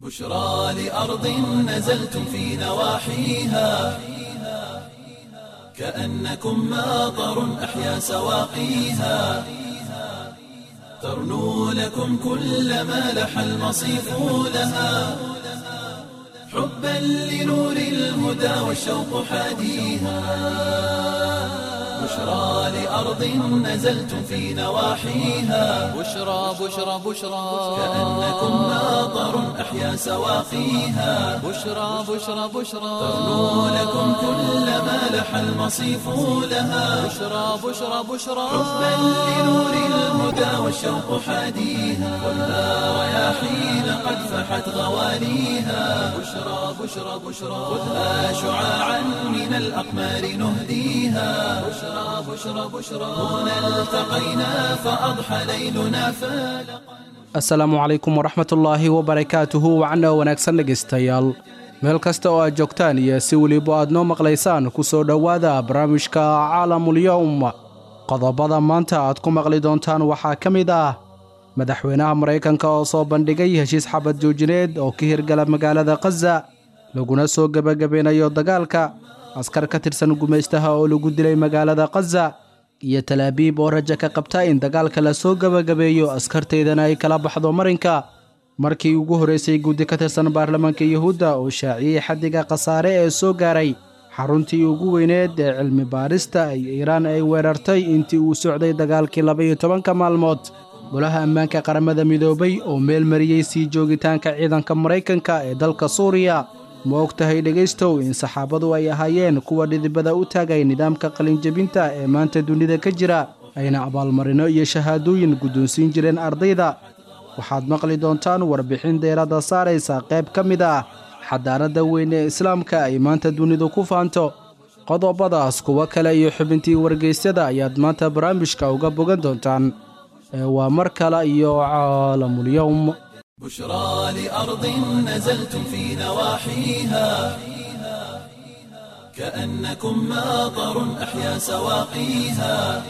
بشرى لأرض نزلتم في نواحيها كأنكم ماطر أحيا سواقيها ترنو لكم كل ما لح المصيف لها حبا لنور الهدى والشوق حاديها بشرى لأرض نزلتم في نواحيها بشرى بشرى بشرى كأنكم ماطر أحيا سواقيها بشرى بشرى بشرى ترنو لكم كل ما لح المصيف لها بشرى بشرى بشرى حبا لنور الهدى والشوق حاديها خذها رياحين قد فحت غواليها بشرى بشرى بشرى خذها شعاعا من الأقمار نهديها بشرى بشرى بشرى هنا التقينا فأضحى ليلنا فالقا asalaamu calaykum waraxmatullaahi wabarakaatuhu wacna wanaagsan dhegaystayaal meel kasta oo aad joogtaan iyo si weliba aad noo maqlaysaan ku soo dhowaada barnaamijka caalamulyowm qodobada maanta aad ku maqli doontaan waxaa ka mid ah madaxweynaha maraykanka oo soo bandhigay heshiis xabad joojineed oo ka hirgala magaalada khaza laguna soo gebagabeynayo dagaalka askar ka tirsan gumaystaha oo lagu dilay magaalada khaza iyo talaabiib oo raja ka qabta in dagaalka la soo gebagabeeyo askarteydana ay kala baxdo marinka markii ugu horreysay guddi ka tirsan baarlamaanka yuhuudda oo shaaciyey xaddiga khasaare ee soo gaaray xaruntii ugu weyneed ee cilmi baarista ay iiraan ay weerartay intii uu socday dagaalkii laba-iyo tobanka maalmood golaha ammaanka qaramada midoobay oo meel mariyey sii joogitaanka ciidanka maraykanka ee dalka suuriya ma og tahay dhegaystow in saxaabadu ay ahaayeen kuwa dhidibada u taagay nidaamka qalinjebinta ee maanta dunida ka jira ayna abaalmarino iyo shahaadooyin guddoonsiin jireen ardayda waxaad maqli doontaan warbixin deeradda saaraysa qayb ka mid ah xadaaradda weyn ee islaamka ay maanta dunidu ku faanto qodobadaas kuwo kale iyo xubintii wargeysyada ayaad maanta barnaamijka uga bogan doontaan ee waa mar kale iyo caalamulyowm بشرى لأرض نزلتم في نواحيها كأنكم ماطر أحيا سواقيها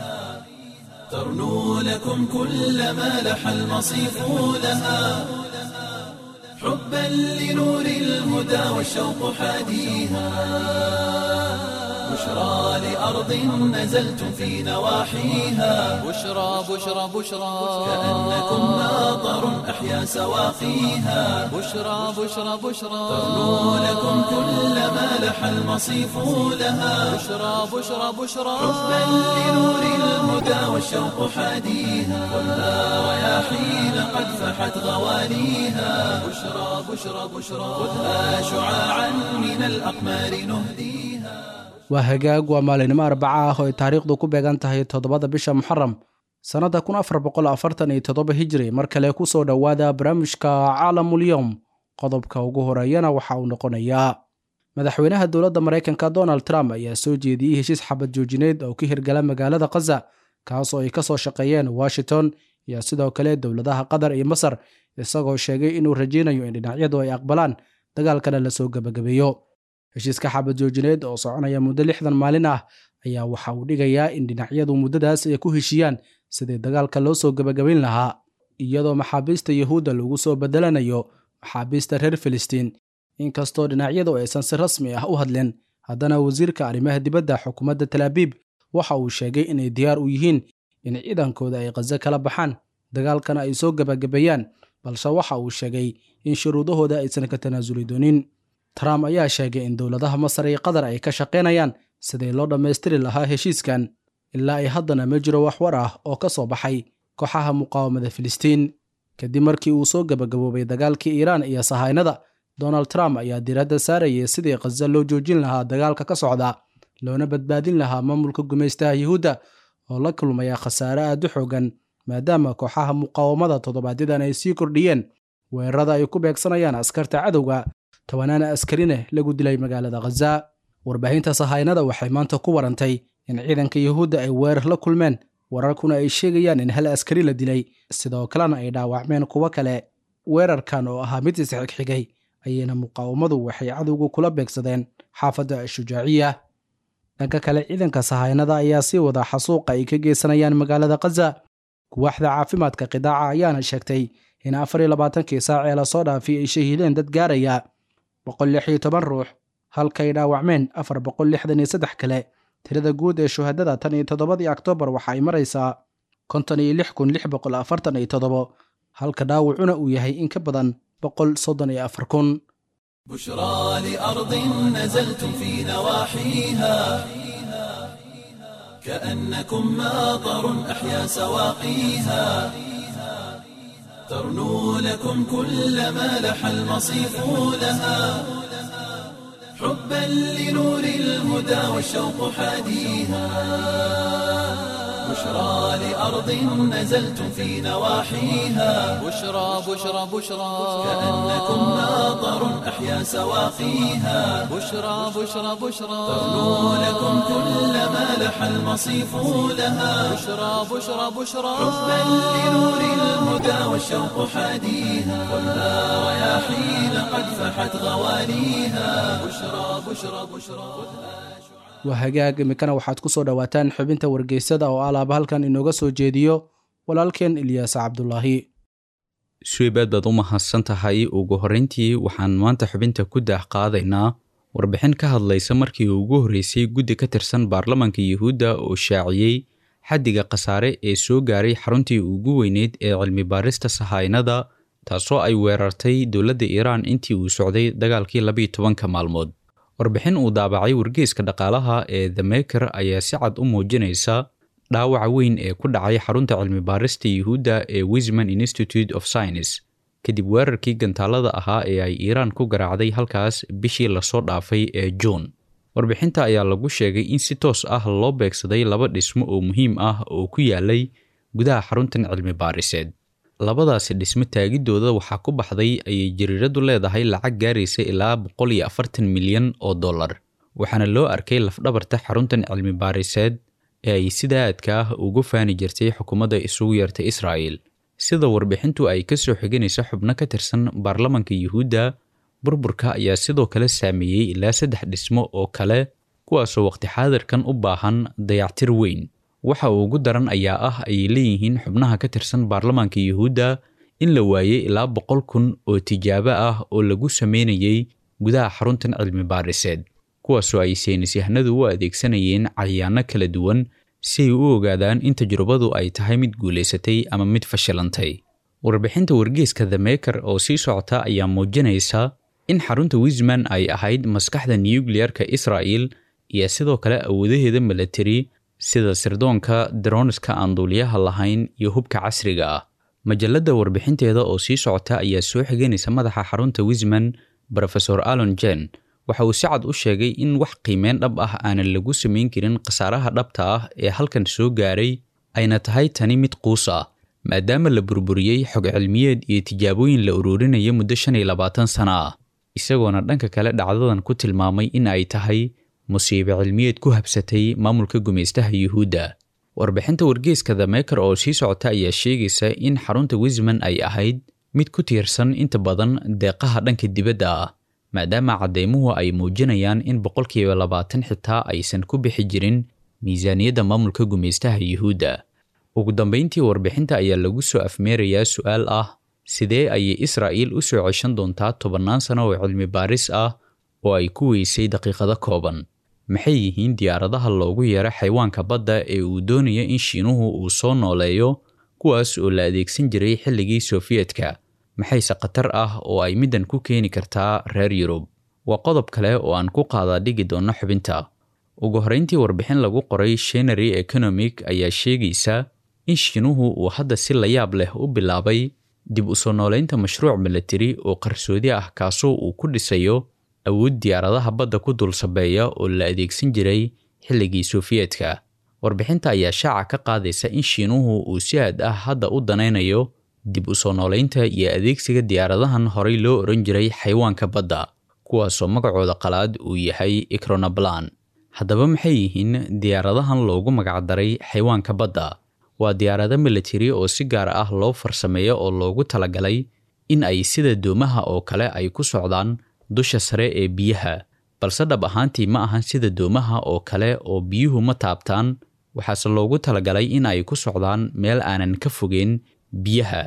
ترنو لكم كل ما لح المصيف لها حبا لنور الهدى والشوق حاديها بشرى لأرض نزلتم في نواحيها بشرى بشرى بشرى كأنكم ماطر أحيا سواقيها بشرى بشرى بشرى ترنو لكم كل ما لح المصيف لها بشرى بشرى بشرى حبا لنور الهدى والشوق حاديها خذها رياحين قد فحت غواليها بشرى بشرى بشرى خذها شعاعا من الأقمار نهديها waa hagaag waa maalinimo arbaca ah oo ay taariikhdu ku beegan tahay toddobada bisha muxaram sannadda kun afar boqol afartan iyo toddoba hijri mar kale ku soo dhowaada barnaamijka caalamulyowm qodobka ugu horeeyana waxa uu noqonayaa madaxweynaha dowladda maraykanka donald trump ayaa soo jeediyey heshiis xabad joojineed oo ka hirgala magaalada khaza kaas oo ay ka soo shaqeeyeen washington iyo sidoo kale dowladaha qatar iyo masar isagoo sheegay inuu rajaynayo in dhinacyadu ay aqbalaan dagaalkana lasoo gebagabeeyo heshiiska xabad joojineed oo soconaya muddo lixdan maalin ah ayaa waxa uu dhigayaa in dhinacyadu muddadaas ay ku heshiiyaan sidii dagaalka loo soo gebagabayn lahaa iyadoo maxaabiista yuhuudda lagu soo bedelanayo maxaabiista reer filistiin inkastoo dhinacyadu aysan si rasmi ah u hadlin haddana wasiirka arrimaha dibadda xukuumadda talaabiib waxa uu sheegay inay diyaar u yihiin in ciidankooda ay khazo kala baxaan dagaalkana ay soo gebagabeeyaan balse waxa uu sheegay in shuruudahooda aysan ka tanaasuli doonin trump ayaa sheegay in dowladaha masar iyo qatar ay ka shaqaynayaan sidii loo dhammaystiri lahaa heshiiskan ilaa ay haddana ma jiro wax war ah oo ka soo baxay kooxaha muqaawamada filistiin kadib markii uu soo gebagaboobay dagaalkii iiraan iyo sahaynada donald trump ayaa diiradda saarayay sidii khaza loo joojin lahaa dagaalka ka socda loona badbaadin lahaa maamulka gumaystaha yuhuudda oo la kulmaya khasaare aad u xoogan maadaama kooxaha muqaawamada toddobaadyaddan ay sii kordhiyeen weerarada ay ku beegsanayaan askarta cadowga tobanaana askarine lagu dilay magaalada khaza warbaahinta sahaynada waxay maanta ku warantay in ciidanka yuhuudda ay weerar la kulmeen wararkuna ay sheegayaan in hal askari la dilay sidoo kalena ay dhaawacmeen kuwo kale weerarkan oo ahaa mid isxigxigay ayayna muqaawamadu waxay cadowga kula beegsadeen xaafadda ashujaaciya dhanka kale ciidanka sahaynada ayaa sii wada xasuuqa ay ka geysanayaan magaalada khaza kuwaaxda caafimaadka qidaaca ayaana sheegtay in afar iyo labaatankii saac ee lasoo dhaafay ay shahiideen dad gaaraya boqol lix iyo toban ruux halkay dhaawacmeen afar boqol lixdan iyo saddex kale tirada guud ee shuhadada tan iyo toddobadii oktoobar waxa ay maraysaa konton iyo lix kun lix boqol afartan iyo toddobo halka dhaawacuna uu yahay in ka badan boqol soddon iyo afar kun بشرى لأرض نزلتم في نواحيها كأنكم ماطر أحيا سواقيها ترنو لكم كل ما لح المصيف لها حبا لنور الهدى والشوق حاديها بشرى لأرض نزلتم في نواحيها بشرى بشرى بشرى كأنكم ماطر أحيا سواقيها بشرى بشرى بشرى ترنو لكم كل ما لح المصيف لها بشرى بشرى بشرى حبا لنور الهدى والشوق حاديها ولا رياحين قد فحت غواليها بشرى بشرى بشرى waa hagaag iminkana waxaad ku soo dhowaataan xubinta wargeysada oo alaaba halkan inooga soo jeediyo walaalkeen ilyaas cabdulaahi suweybaad baad u mahadsan tahay ugu horreyntii waxaan maanta xubinta ku daah qaadaynaa warbixin ka hadlaysa markii ugu horreysay guddi ka tirsan baarlamanka yuhuudda oo shaaciyey xaddiga khasaare ee soo gaaray xaruntii ugu weyneyd ee cilmi baarista sahaynada taasoo ay weerartay dowladda iiraan intii uu socday dagaalkii labiyo tobanka maalmood warbixin uu daabacay wargeyska dhaqaalaha ee the maker ayaa si cad u muujinaysa dhaawaca weyn ee ku dhacay xarunta cilmi baarista yuhuudda ee wisman institute of science kadib weerarkii gantaalada ahaa ee ay iiraan ku garaacday halkaas bishii lasoo dhaafay ee juun warbixinta ayaa lagu sheegay in si toos ah loo beegsaday laba dhismo oo muhiim ah oo ku yaalay gudaha xaruntan cilmi baariseed labadaasi dhismo taagiddooda waxaa ku baxday ayay jariiradu leedahay lacag gaaraysa ilaa boqol iyo afartan milyan oo dollar waxaana loo arkay lafdhabarta xaruntan cilmi baariseed ee ay sida aadka ah ugu faani jirtay xukuumadda isugu yeertay israa'il sida warbixintu ay ka soo xiganaysa xubno ka tirsan baarlamanka yuhuudda burburka ayaa sidoo kale saameeyey ilaa saddex dhismo oo kale kuwaasoo waqti xaadirkan u baahan dayactir weyn waxa ugu daran ayaa ah ayay leeyihiin xubnaha ka tirsan baarlamaanka yuhuudda in la waayey ilaa boqol kun oo tijaabo ah oo lagu sameynayey gudaha xaruntan cilmi baariseed kuwaasoo ay saynisyahanadu u adeegsanayeen cayaano kala duwan si ay u ogaadaan in tajrubadu ay tahay mid guulaysatay ama mid fashilantay warbixinta wargeeska the maker oo sii socota ayaa muujinaysa in xarunta wisman ay ahayd maskaxda nukliyeerka israa'il iyo sidoo kale awoodaheeda milatari sida sirdoonka daroniska aan duuliyaha lahayn iyo hubka casriga ah majalladda warbixinteeda oo sii socota ayaa soo xiganaysa madaxa xarunta wisman rofesor alon jen waxa uu si cad u sheegay in wax qiimeyn dhab ah aanan lagu samayn karin khasaaraha dhabta ah ee halkan soo gaaray ayna tahay tani mid quus ah maadaama la burburiyey xog cilmiyeed iyo tijaabooyin la ururinaya muddo shan iyo labaatan sana ah isagoona dhanka kale dhacdadan ku tilmaamay in ay tahay musiibe cilmiyeed ku habsatay maamulka gumaystaha yuhuudda warbixinta wargeeska the maker oo sii socota ayaa sheegaysa in xarunta wisman ay ahayd mid ku tiirsan inta badan deeqaha dhanka dibadda ah maadaama cadeymuhu ay muujinayaan in boqolkiiba labaatan xitaa aysan ku bixi jirin miisaaniyadda maamulka gumaystaha yuhuudda ugu dambayntii warbixinta ayaa lagu soo afmeerayaa su-aal ah sidee ayay israa'iil u soo ceshan doontaa tobannaan sano oo cilmi baaris ah oo ay ku weysay daqiiqado kooban maxay yihiin diyaaradaha loogu yeero xayawaanka badda ee uu doonaya in shiinuhu uu soo nooleeyo kuwaas oo la adeegsan jiray xilligii sofiyetka maxayse khatar ah oo ay middan ku keeni kartaa reer yurub waa qodob kale oo aan ku qaadaa dhigi doonno xubinta ugu horrayntii warbixin lagu qoray shenary economic ayaa sheegaysa in shiinuhu uu hadda si layaab leh u bilaabay dib u soo nooleynta mashruuc milatari oo qarsoodi ah kaasoo uu ku dhisayo awood diyaaradaha badda ku dul sabeeya oo la adeegsan jiray xilligii sofiyetka warbixinta ayaa shaaca ka qaadaysa in shiinuhu uu si aad ah hadda u danaynayo dib u soo nooleynta iyo adeegsiga diyaaradahan horey loo oran jiray xayawaanka badda kuwaasoo magacooda qalaad uu yahay ikronablan haddaba maxay yihiin diyaaradahan loogu magacdaray xayawaanka badda waa diyaarado milatari oo si gaar ah loo farsameeyo oo loogu talagalay in ay sida doomaha oo kale ay ku socdaan dusha sare ee biyaha balse dhab ahaantii ma ahan sida doomaha oo kale oo biyuhu ma taabtaan waxaase loogu talagalay in ay ku socdaan meel aanan ka fogeyn biyaha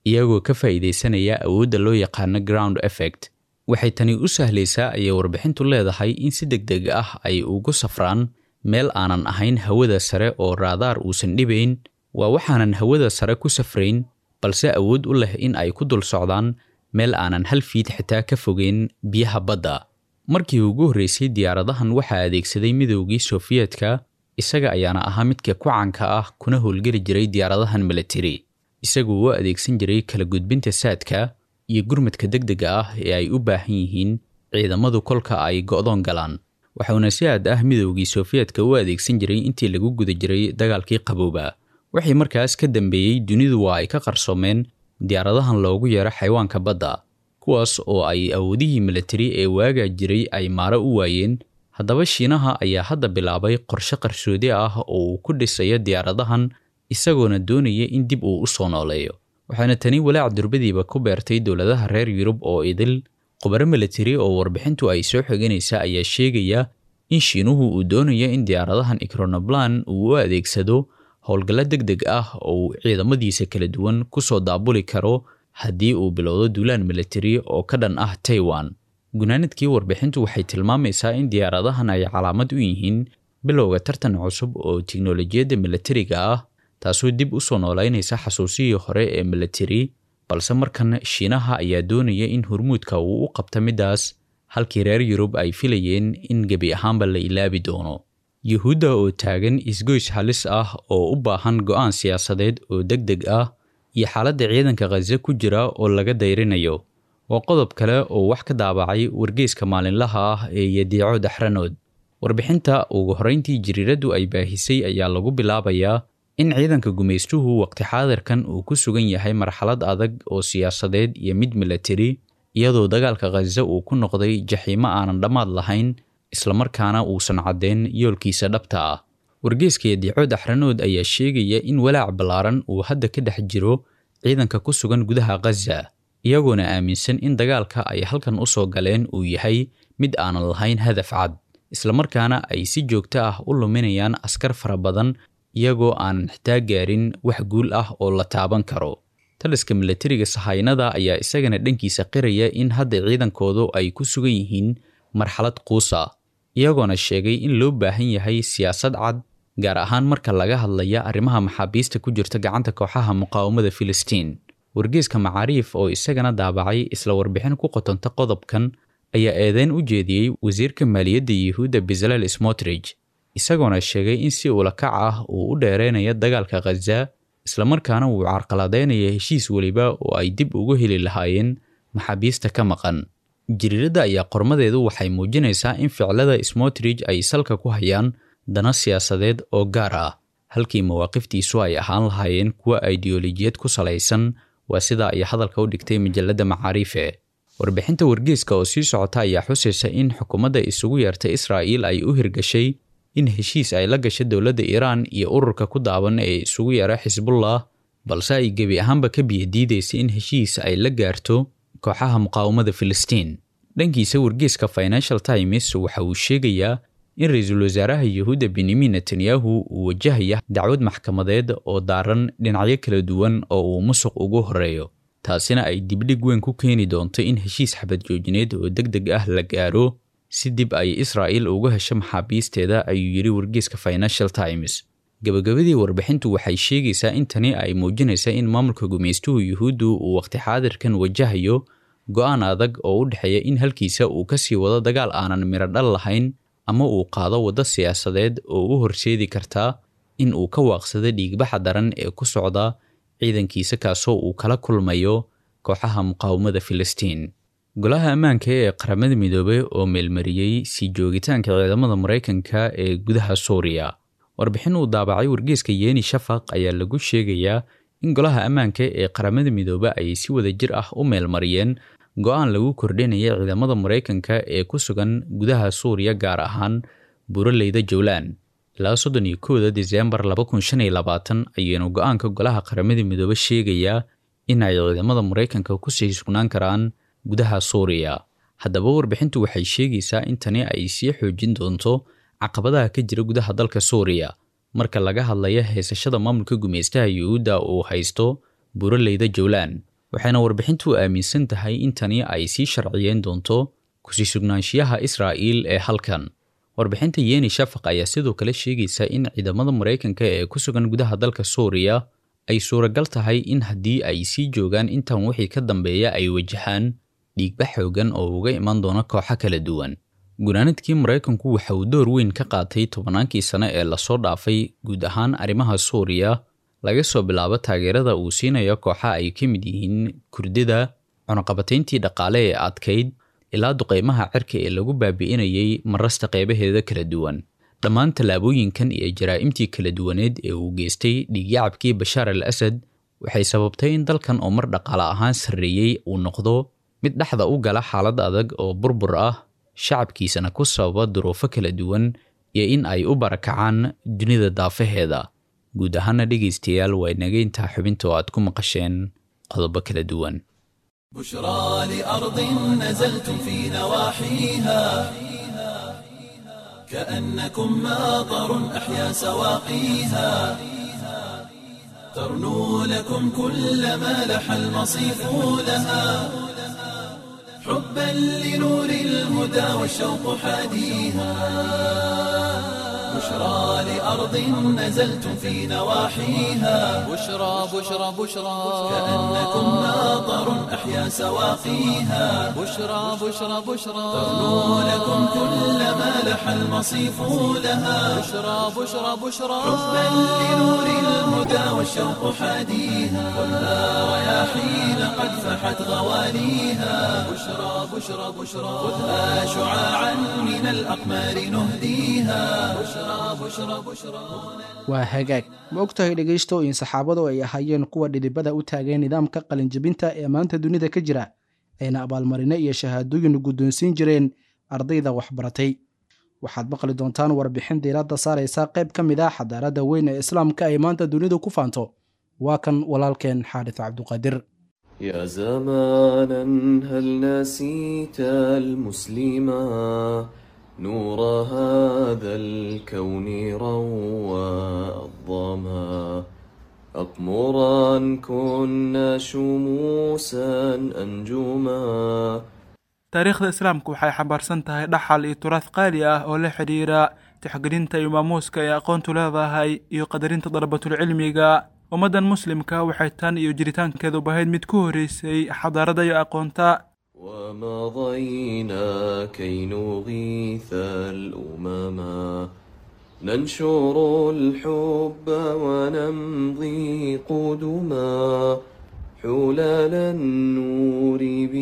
iyagoo ka faa'iidaysanaya awoodda loo yaqaano ground effect waxay tani u sahlaysaa ayay warbixintu leedahay in si deg deg ah ay ugu safraan meel aanan ahayn hawada sare oo raadaar uusan dhibayn waa waxaanan hawada sare ku safrayn balse awood u leh in ay ku dul socdaan meel aanan hal fiid xitaa ka fogeyn biyaha badda markii ugu horreysay diyaaradahan waxaa adeegsaday midoogii sofiyeetka isaga ayaana ahaa midka ku caanka ah kuna howlgeli jiray diyaaradahan militari isagoo u adeegsan jiray kala gudbinta saadka iyo gurmadka deg dega ah ee ay u baahan yihiin ciidamadu kolka ay go'doon galaan waxauna si aad ah midoogii sofiyeetka u adeegsan jiray intii lagu guda jiray dagaalkii qabooba wixii markaas ka dambeeyey dunidu waa ay ka qarsoomeen diyaaradahan loogu yeero xayawaanka badda kuwaas oo ay awoodihii militari ee waagaa jiray ay maaro u waayeen haddaba shiinaha ayaa hadda bilaabay qorshe qarsoodi ah oo uu ku dhisayo diyaaradahan isagoona doonaya in dib uu u soo nooleeyo waxaana tani walaac durbadiiba ku beertay dowladaha reer yurub oo idil khubaro militari oo warbixintu ay soo xiganaysa ayaa sheegaya in shiinuhu uu doonayo in diyaaradahan ikronoblan uu u adeegsado howlgallo deg deg ah oo uu ciidamadiisa kala duwan ku soo daabuli karo haddii uu bilowdo duulaan militari oo ka dhan ah taiwan gunaanadkii warbixintu waxay tilmaamaysaa in diyaaradahan ay calaamad u yihiin bilowga tartan cusub oo tiknolojiyadda militariga ah taasoo dib u soo noolaynaysa xasuusihii hore ee militari balse markan shiinaha ayaa doonaya in hormuudka uu u qabta middaas halkii reer yurub ay filayeen in gebi ahaanba la ilaabi doono yuhuudda oo taagan isgoys halis ah oo u baahan go'aan siyaasadeed oo deg deg ah iyo xaaladda ciidanka khaze ku jira oo laga dayrinayo waa qodob kale oo wax ka daabacay wargeyska maalinlaha ah ee yadiico daxranood warbixinta ugu horrayntii jiriiraddu ay baahisay ayaa lagu bilaabayaa in ciidanka gumaystuhu waqti xaadirkan uu ku sugan yahay marxalad adag oo siyaasadeed iyo mid militari iyadoo dagaalka khaze uu ku noqday jaxiimo aanan dhammaad lahayn islamarkaana uusan caddeyn yoolkiisa dhabta ah wargeyska yadiico daxranood ayaa sheegaya in walaac ballaaran uu hadda ka dhex jiro ciidanka ku sugan gudaha khaza iyagoona aaminsan in dagaalka ay halkan u soo galeen uu yahay mid aanan lahayn hadaf cad islamarkaana ay si joogto ah u luminayaan askar fara badan iyagoo aanan xitaa gaarin wax guul ah oo la taaban karo taliska militariga sahaynada ayaa isagana dhankiisa qiraya in hadda ciidankoodu ay ku sugan yihiin marxalad quusa iyagoona sheegay in loo baahan yahay siyaasad cad gaar ahaan marka laga hadlaya arrimaha maxaabiista ku jirta gacanta kooxaha muqaawamada filistiin wargeyska macaariif oo isagana daabacay isla warbixin ku qotonta qodobkan ayaa eedeyn u jeediyey wasiirka maaliyadda yuhuudda bezalel smotrich isagoona sheegay in si ulakac ah uu u dheereynayo dagaalka khaza islamarkaana uu carqaladeynaya heshiis weliba oo ay dib ugu heli lahaayeen maxaabiista ka maqan jiriiradda ayaa qormadeedu waxay muujinaysaa in ficlada smotrich ay salka ku hayaan dana siyaasadeed oo gaar ah halkii mawaaqiftiisu ay ahaan lahaayeen kuwa ideolojiyad ku salaysan waa sida ay hadalka u dhigtay majalladda macaariife warbixinta wargeyska oo sii socota ayaa xusaysa in xukuumadda isugu yeerta israa'iil ay u hirgashay in heshiis ay la gasho dowladda iiraan iyo ururka ku daaban ee isugu yeera xisbullah balse ay gebi ahaanba ka biyadiidaysa in heshiis ay la gaarto kooxaha muqaawamada filistiin dhankiisa wargeyska financial times waxa uu sheegayaa in ra-iisul wasaaraha yuhuudda benyamin netanyahu uu wajahaya dacwad maxkamadeed oo daaran dhinacyo kala duwan oo uu musuq ugu horeeyo taasina ay dibdhig weyn ku keeni doonto in heshiis xabad joojineed oo deg deg ah la gaaro si dib ay israa'iil uga hesho maxaabiisteeda ayuu yidhi wargeyska financial times gabagabadii warbixintu waxay sheegaysaa in tani ay muujinaysa in maamulka gumaystuhu yuhuuddu uu waqti xaadirkan wajahayo go'aan adag oo u dhexeeya in halkiisa uu ka sii wado dagaal aanan midho dhal lahayn ama uu qaado waddo siyaasadeed oo u horseedi kartaa in uu ka waaqsado dhiigbaxa daran ee ku socda ciidankiisa kaasoo uu kala kulmayo kooxaha muqaawamada filistiin golaha ammaanka ee qaramada midoobey oo meelmariyey sii joogitaanka ciidamada maraykanka ee gudaha suuriya warbixin uu daabacay wargeyska yeeni shafaq ayaa lagu sheegayaa in golaha ammaanka ee qaramada midoobe ay si wada jir ah u meelmariyeen go-aan lagu kordhinaya ciidamada maraykanka ee ku sugan gudaha suuriya gaar ahaan buuraleyda jowlan ilaa soddon iyo kowda diseembar laba kun shan iyo labaatan ayaynu go-aanka golaha qaramada midoobe sheegayaa in ay ciidamada maraykanka kusii sugnaan karaan gudaha suuriya haddaba warbixintu waxay sheegaysaa in tani ay sii xoojin doonto caqabadaha ka jira gudaha dalka suuriya marka laga hadlaya haysashada maamulka gumaystaha yuhuudda uu haysto buuraleyda jowlan waxayna warbixintu aaminsan tahay in tani ay sii sharciyeen doonto kusii sugnaanshiyaha israa'iil ee halkan warbixinta yeni shafaq ayaa sidoo kale sheegaysa in ciidamada maraykanka ee ku sugan gudaha dalka suuriya ay suuragal tahay in haddii ay sii joogaan intan wixii ka dambeeya ay wajahaan dhiigba xoogan oo uga iman doona kooxo kala duwan gunaanadkii maraykanku waxa uu door weyn ka qaatay tobannaankii sane ee lasoo dhaafay guud ahaan arrimaha suuriya laga soo bilaabo taageerada uu siinayo kooxa ay ka mid yihiin kurdida cunaqabatayntii dhaqaale ee adkayd ilaa duqaymaha cirka ee lagu baabi'inayay marasta qeybaheeda kala duwan dhammaan tallaabooyinkan iyo jaraa'imtii kala duwaneed ee uu geystay dhiigyacabkii bashaar al asad waxay sababtay in dalkan oo mar dhaqaale ahaan sarreeyey uu noqdo mid dhexda u gala xaalad adag oo burbur ah shacabkiisana ku sababa duruufo kala duwan iyo in ay u barakacaan dunida daafaheeda guud ahaana dhegaystayaal waa inaga intaa xubinta oo aad ku maqasheen qodobo kala duwan بشرى لأرض نزلتم في نواحيها كأنكم ماطر أحيا سواقيها ترنو لكم كل ما لح المصيف لها حبا لنور الهدى والشوق حاديها بشرى لأرض نزلتم في نواحيها بشرى بشرى بشرى كأنكم ماطر أحيا سواقيها بشرى بشرى بشرى ترنو لكم كل ما لح المصيف لها بشرى بشرى بشرى حبا لنور الهدى والشوق حاديها خذها رياحين قد فحت غواليها بشرى بشرى بشرى خذها شعاعا من الأقمار نهديها بشرى بشرى بشرى waa hagaag ma ogtahay dhegaysto in saxaabadu ay ahaayeen kuwa dhidibada u taageen nidaamka qalinjebinta ee maanta dunida ka jira ayna abaalmarino iyo shahaadooyin guddoonsiin jireen ardayda waxbaratay waxaad maqli doontaan warbixin diiradda saaraysa qayb ka mid ah xadaaradda weyn ee islaamka ay maanta dunidu ku faanto waa kan walaalkeen xaadis cabduqaadir يا زمانا هل نسيت المسلما نور هذا الكون روى الظما أقمرا كنا شموسا أنجما taariikhda islaamku waxay xambaarsan tahay dhaxal iyo turaad qaali ah oo la xidhiira tixgelinta iyo maamuuska ay aqoontu leedahay iyo qadarinta dalabatulcilmiga ummaddan muslimka waxay tan iyo jiritaankeedu bahayd mid ku horreysay xadaaradda iyo aqoonta ومضينا كي نغيث الأمما ننشر الحب ونمضي قدما حلال النور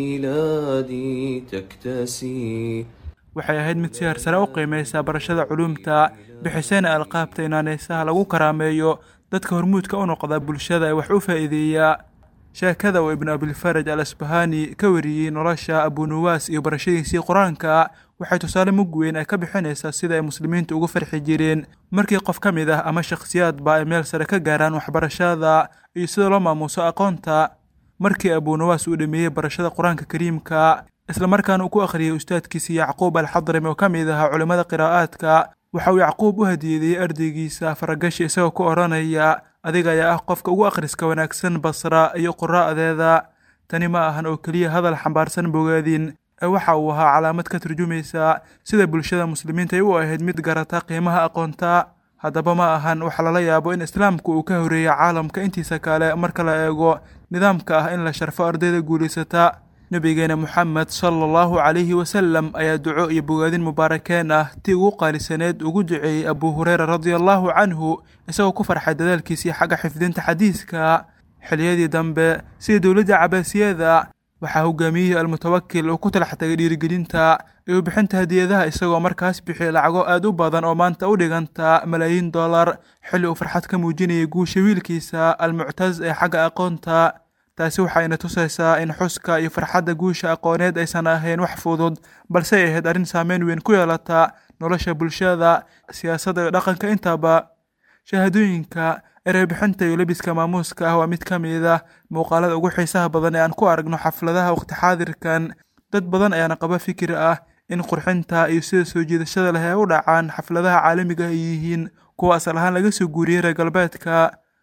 بلادي تكتسي waxay ahayd mid si harsare u qiimaysa barashada culuumta bixisayna alqaabta inaanaysaha lagu karaameeyo dadka hormuudka u noqda bulshada ee wax u faa'iideeya sheekada uu ibnu abilfaraj al asbahani ka wariyey nolosha abunuwaas iyo barashadiisii qur-aanka waxay tusaale mug weyn ay ka bixinaysaa sida ay muslimiintu ugu farxi jireen markii qof ka mid ah ama shakhsiyaadba ay meel sare ka gaaraan waxbarashada iyo sida loo maamuuso aqoonta markii abunuwaas uu dhameeyey barashada qur-aanka kariimka islamarkaana uu ku akhriyey ustaadkiisii yacquub alxadrami oo ka mid ahaa culimmada qiraa'aadka waxa uu yacquub u hadiyeeyey ardaygiisa faragashi isagoo ku odhanaya adiga ayaa ah qofka ugu akhriska wanaagsan basra iyo quraa'deeda tani ma ahan oo keliya hadal xambaarsan bogaadin ee waxa uu ahaa calaamad ka turjumaysa sida bulshada muslimiinta ay u ahayd mid garata qiimaha aqoonta haddaba ma ahan waxa lala yaabo in islaamku uu ka horeeyey caalamka intiisa kale marka la eego nidaamka ah in la sharfo ardayda guulaysata nebigeena moxamed sala allahu calayhi wasalam ayaa duco iyo bogaadin mubaarakeen ah tii ugu qaalisaneed ugu duceeyey abuu hureyra radia allahu canhu isagoo ku farxay dadaalkiisii xagga xifdinta xadiiska xiliyadii dambe sida dowladda cabaasiyada waxaa hogaamiyihii almutawakil uu ku talax tagay dhiirigelinta iyo bixinta hadiyadaha isagoo markaas bixiyay lacago aad u badan oo maanta u dhiganta malaayiin dollar xilli uu farxad ka muujinayay guusha wiilkiisa almuctaz ee xagga aqoonta taasi waxayna tusaysaa in xuska iyo farxadda guusha aqooneed aysan ahayn wax fudud balse ay ahayd arrin saameyn weyn ku yeelata nolosha bulshada siyaasadda iyo dhaqanka intaba shahaadooyinka ereybixinta iyo lebiska maamuuska ah waa mid ka mid ah muuqaalada ugu xiisaha badan ee aan ku aragno xafladaha waqti xaadirkan dad badan ayaana qaba fikir ah in qurxinta iyo sida soo jiidashada leh ay u dhacaan xafladaha caalamiga ay yihiin kuwa asal ahaan laga soo guuriyey reer galbeedka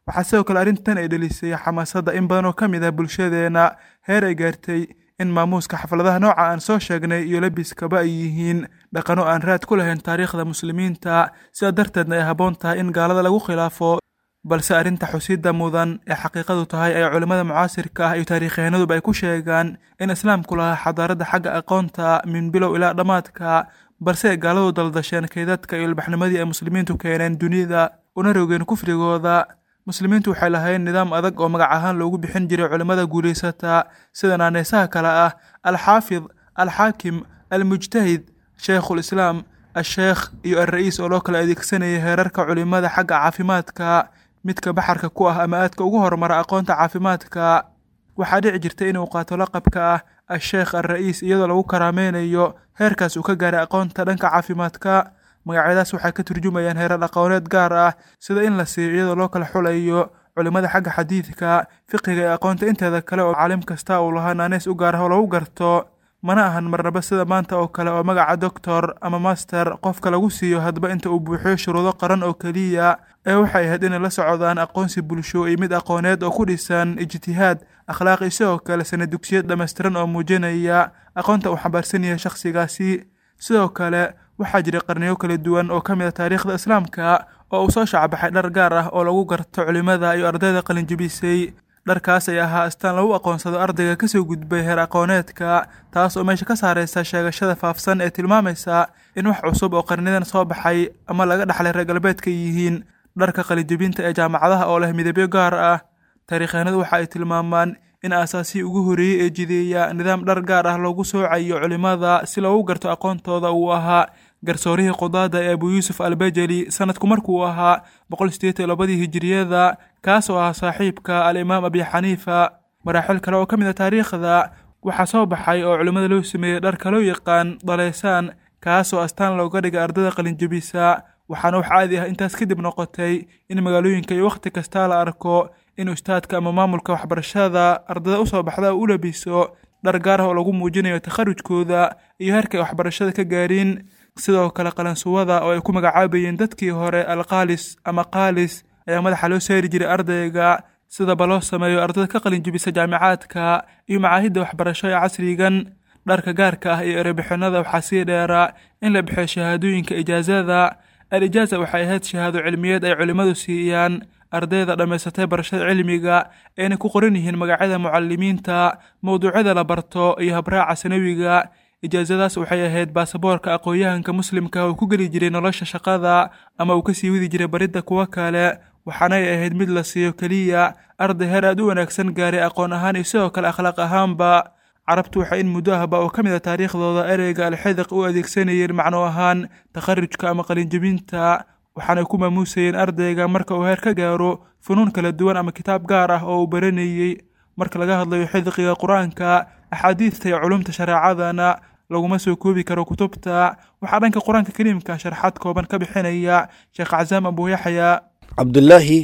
waxaa sidoo kale arrintan ay dhelisay xamaasadda in badan oo ka mid ah bulshadeena heer ay gaartay in maamuuska xafladaha nooca aan soo sheegnay iyo labiskaba ay yihiin dhaqano aan raad ku lahayn taariikhda muslimiinta sidaa darteedna ay habboon tahay in gaalada lagu khilaafo balse arrinta xusidda mudan ee xaqiiqadu tahay ay culimmada mucaasirka ah iyo taariikhyahaanaduba ay ku sheegaan in islaamku lahaa xadaaradda xagga aqoonta min bilow ilaa dhammaadka balse ay gaaladu daldasheen kaydadka iyo ilbaxnimadii ay muslimiintu keeneen dunida una rogeen kufrigooda muslimiintu waxay lahayn nidaam adag oo magac ahaan loogu bixin jiray culimmada guulaysata sida naaneysaha kale ah alxaafid alxaakim almujtahid sheikhul islaam al-sheekh iyo al-ra'iis oo loo kala adeegsanayay heerarka culimmada xagga caafimaadka midka baxarka ku ah ama aadka ugu horumara aqoonta caafimaadka waxaa dhici jirta inuu qaato laqabka ah al-sheekh al-ra'iis iyadoo lagu karaameynayo heerkaas uu ka gaaray aqoonta dhanka caafimaadka magacyadaas waxay ka turjumayaan heerar aqooneed gaar ah sida in la siiyo iyadoo loo kala xulayo culimmada xagga xadiidka fiqiga ee aqoonta inteeda kale oo caalim kasta uu lahaa naaneys u gaar ah oo lagu garto mana ahan marnaba sida maanta oo kale oo magaca doctor ama master qofka lagu siiyo hadba inta uu buuxiyo shuruudo qaran oo keliya ee waxay ahayd inay la socdaan aqoonsi bulsho iyo mid aqooneed oo ku dhisan ijtihaad akhlaaq iyo sidoo kale sana dugsiyad dhammaystiran oo muujinaya aqoonta uu xambaarsan yahay shakhsigaasi sidoo kale waxaa jiray qarniyo kala duwan oo ka mid a taariikhda islaamka oo uu soo shacbaxay dhar gaar ah oo lagu garto culimmada iyo ardayda qalinjibisay dharkaas ay ahaa astaan lagu aqoonsado ardayga kasoo gudbay heer aqooneedka taas oo meesha ka saaraysa sheegashada faafsan ee tilmaamaysa in wax cusub oo qarnidan soo baxay ama laga dhaxlay reer galbeedka yihiin dharka qalinjibinta ee jaamacadaha oo leh midabyo gaar ah taariikhaanadu waxa ay tilmaamaan in aasaasii ugu horreeyey ee jideeya nidaam dhar gaar ah loogu soocayo culimmada si loogu garto aqoontooda uu ahaa garsoorihii qudaada ee abu yuusuf albajeli sanadku markuu ahaa boqol sideetan iyo labadii hijiriyada kaas oo ahaa saaxiibka alimaam abi xaniifa maraaxil kale oo ka mid a taariikhda waxaa soo baxay oo culimmada loo sameeyey dharka loo yaqaan daleysaan kaas oo astaan looga dhigay ardada qalinjabisa waxaana wax caadi ah intaas kadib noqotay in magaalooyinka iyo wakhti kastaa la arko in ustaadka ama maamulka waxbarashada ardada usoo baxda u labiso dhar gaar ah oo lagu muujinayo takharujkooda iyo heerka ay waxbarashada ka gaareen sidoo kale qalansuwada oo ay ku magacaabayeen dadkii hore alqaalis ama qaalis ayaa madaxa loo saari jiray ardayga sidaba loo sameeyo ardada ka qalinjibisa jaamicaadka iyo macaahidda waxbarasho ee casrigan dharka gaarka ah iyo erebixinada waxaa sii dheeraa in la bixiyo shahaadooyinka ijaazada al ijaaza waxay ahayd shahaado cilmiyeed ay culimmadu siiyaan ardayda dhammaysatay barashada cilmiga ayna ku qoran yihiin magacyada mucalimiinta mowduucyada la barto iyo habraaca sanawiga ijaasadaas waxay ahayd baasaboorka aqoon-yahanka muslimka uu ku geli jiray nolosha shaqada ama uu kasii wadi jiray baridda kuwo kale waxaanay ahayd mid la siiyo keliya arday heer aad u wanaagsan gaaray aqoon ahaan iyo sidoo kale akhlaaq ahaanba carabtu waxay in muddo ahba oo ka mid a taariikhdooda ereyga alxidiq u adeegsanayeen macno ahaan takharujka ama qalinjebinta waxaanay ku maamuusayeen ardayga marka uu heer ka gaaro funuun kala duwan ama kitaab gaar ah oo uu baranayey marka laga hadlayo xidiqiga qur-aanka axaadiidta iyo culumta shareecadana laguma soo koobi karo kutubta waxaa dhanka qur-aanka kariimka sharxaad kooban ka bixinaya sheekh casaam abuuyaxya cabdulaahi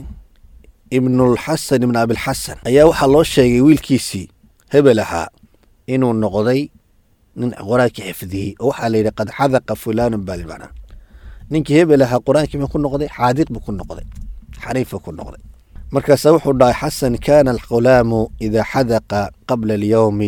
ibnulxasan ibn abilxasan ayaa waxaa loo sheegay wiilkiisii hebel ahaa inuu noqday nin qur-aanka xifdiyey oo waxaa layidhi qad xadaqa fulaanun baa limacnaa ninkii hebel ahaa qur-aankii buu ku noqday xaadiq buu ku noqday xariif buu ku noqday markaasaa wuxuu dhahay xasan kaana alqulaamu idaa xadaqa qabla alyowmi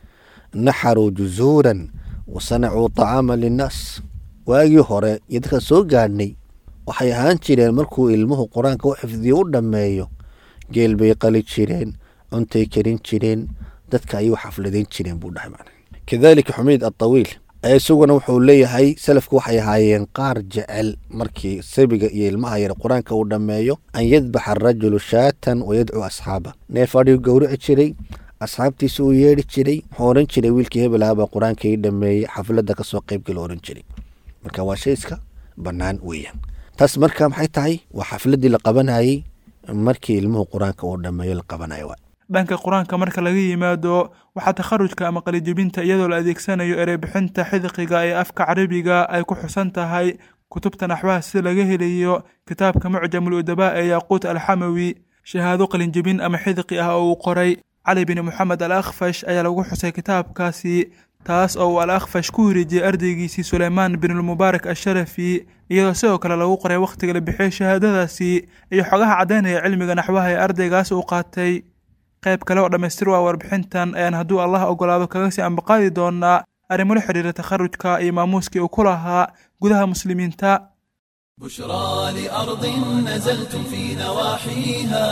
naxaruu juzuuran wa sanacuu طacaama linnaas waagii hore iyo dadka soo gaadhnay waxay ahaan jireen markuu ilmuhu qur-aanka u xifdiyo u dhammeeyo geel bay qali jireen cuntay karin jireen dadka ayuu xafladayn jireen buu dhahay macna kadalika xumiid atawiil isaguna wuxuu leeyahay salafku waxay ahaayeen qaar jecel markii sabiga iyo ilmaha yar qur-aanka uu dhammeeyo an yadbaxa arajulu shaatan wayadcuu asxaaba neef adhigu gowrici jiray asxaabtiisa uu yeedhi jiray wuxuu ohan jiray wiilkii hebel ahaabaa qur-aanka ii dhameeyey xafladda kasoo qaybgala ohan jiray marka waa shay iska bannaan weeyaan taas marka maxay tahay waa xafladdii la qabanayey markii ilmuhu qur-aanka uu dhammeeyo la qabanayo dhanka qur-aanka marka laga yimaado waxaa takharujka ama qalijebinta iyadoo la adeegsanayo ereybixinta xidiqiga ee afka carabiga ay ku xusan tahay kutubta naxwaha sida laga helayo kitaabka mucjamul udabaa ee yaaquut alxamawi shahaado qalinjebin ama xidiqi ah oo uu qoray cali bin moxamed al akhfash ayaa lagu xusay kitaabkaasi taas oo uu al akhfash ku wareejiyey ardaygiisii suleymaan binulmubaarak asharafi iyadoo sidoo kale lagu qoray wakhtiga la bixiyey shahaadadaasi iyo xogaha caddaynaya cilmiga naxwaha ee ardaygaas uu qaatay qayb kale oo dhammaystir waa warbixintan ayaan hadduu allah ogolaado kaga sii ambaqaadi doonaa arrimo la xidhiira takharujka iyo maamuuskii uu ku lahaa gudaha muslimiinta بشرى لأرض نزلتم في نواحيها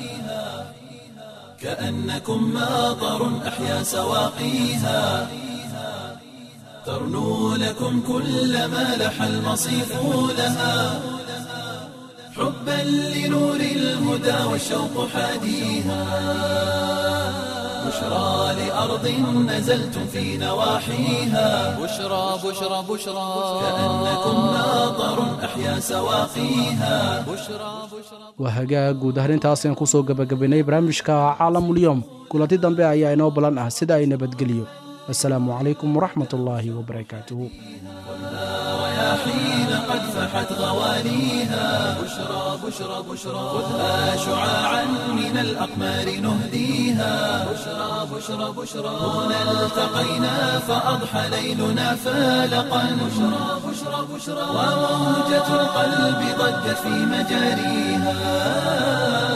كأنكم ماطر أحيا سواقيها ترنو لكم كل ما لح المصيف لها حبا لنور الهدى والشوق حاديها بشرى لأرض نزلتم في نواحيها بشرى بشرى بشرى كأنكم ماطر أحيا سواقيها بشرى بشرى waa hagaag guud ahaan intaasaan kusoo gebagabaynay barnaamijka caalamulyoom kulanti dambe ayaa inoo balan ah sida ay nabadgeliyo assalaamu calaykum waraxmat ullaahi wabarakaatuhu حين قد فحت غوانيها بشرى بشرى بشرى خذها شعاعا من الأقمار نهديها بشرى بشرى بشرى هنا التقينا فأضحى ليلنا فالقا بشرى بشرى بشرى وموجة القلب ضجت في مجاريها